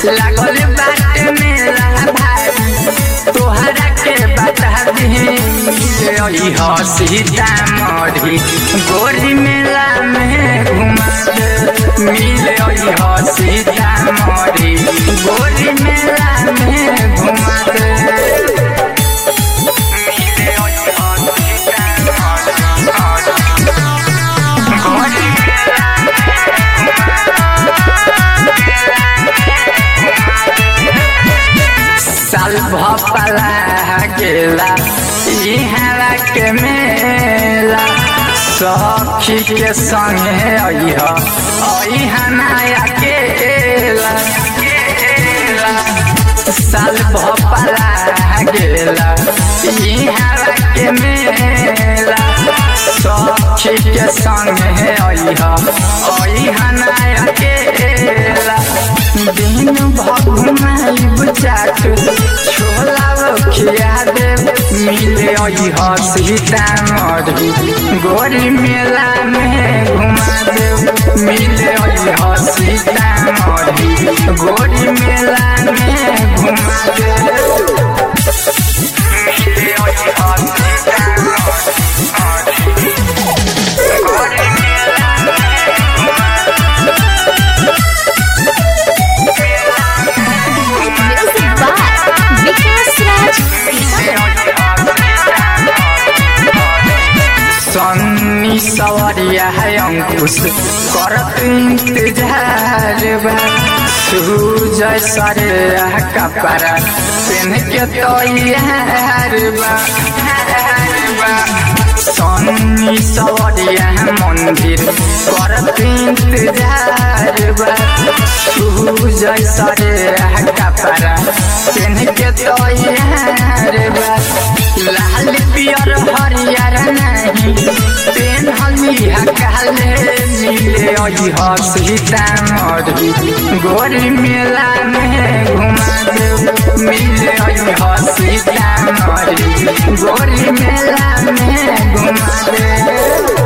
लागल बाटे मेला भाई तोहरा के बता दी मिले हो सीतामढ़ी गोरी मेला में घुमा दे मिले हो सीतामढ़ी गोरी मेला में घुमा दे मिले हो सीतामढ़ी गोरी मेला साल भपला गेला इहरा के मेला सखी के संगे अइह अइह नया केला साल भपला गेला इहरा के मेला सखी के संगे अइह अइह नया केला दिन भगुमाइब चाट छोला खिया दे मिले अइह सीतामढ़ी गोरी मेला में घुमा दे मिले अइह सीतामढ़ी गोरी मेला में घुमा दे मिले अइह सीतामढ़ी गोरी मेला Music by Vikas Raj. Sunny सवरिया है अंकुश करत इंतजार बा सूजय सरे कपड़ा पेन के तैयार बा सन्नी सवरिया मंदिर करत इंतजार बा सूजय सरे कपड़ा पेन के तैयार बा लाल पियर हरियर नहीं पेन हलिया काले मिले अइह सीतामढ़ी गोरी मेला में घुमा दे मिले अइह सीतामढ़ी गोरी मेला में घुमा दे